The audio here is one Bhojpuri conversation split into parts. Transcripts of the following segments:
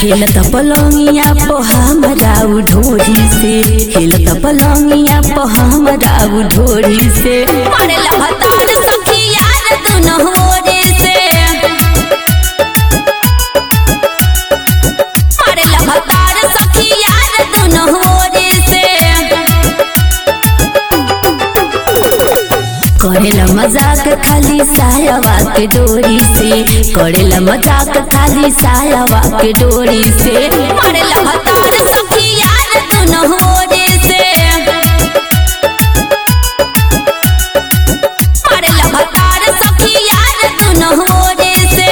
हिलत पलंगिया po हमरा उ ढोरी से हिलत पलंगिया po हमरा उ ढोरी से मारे लभतार सखी यार दुनो होरे से मारे लभतार सखी यार दुनो होरे से करेला मजाक खाली सायावा के डोरी से करेला मजाक खाली सायावा के डोरी से मारेला भतार सखी यार दुनो होरे से मारेला भतार सखी यार दुनो होरे से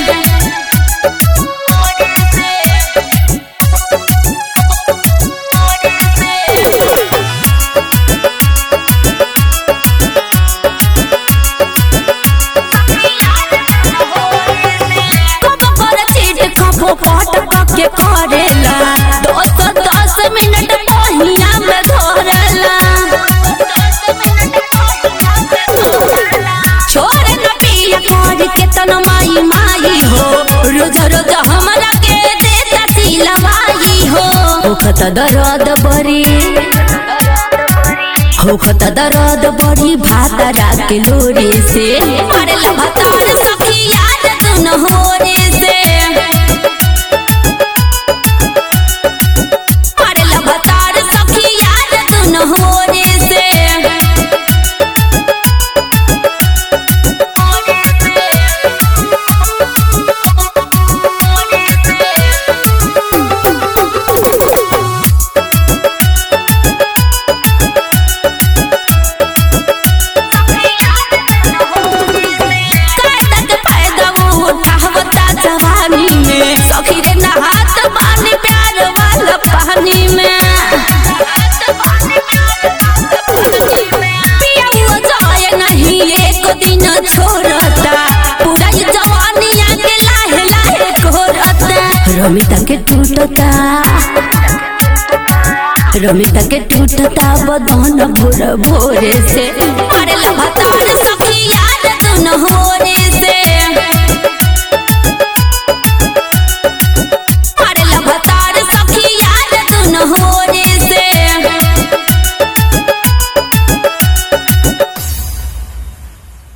कब कर चीट खपो पट के करेला दस दस मिनट पहिया में धरेला छोड़ न पिया कर के तन माई माई हो रोज रोज हमरा के देता सिलवाई हो होखत दर्द बड़ी होखत दर्द बड़ी भातरा के लोरे से मारेला भतार सखी यार दुनो होरे से मारेला भतार सखी यार दुनो होरे से कायदा के फायदा उठावता जवानी में सखी रे नहात पानी प्यार वाला पानी में पिया हुआ जाए नहीं एक दिन छोड़ता पूरा ये जवानिया के लाहे लाहे कोरता रमिता के टूटता रमिता के टूटता बदन भोर भोरे से मारे लभतार सखी यार दुनो होरे से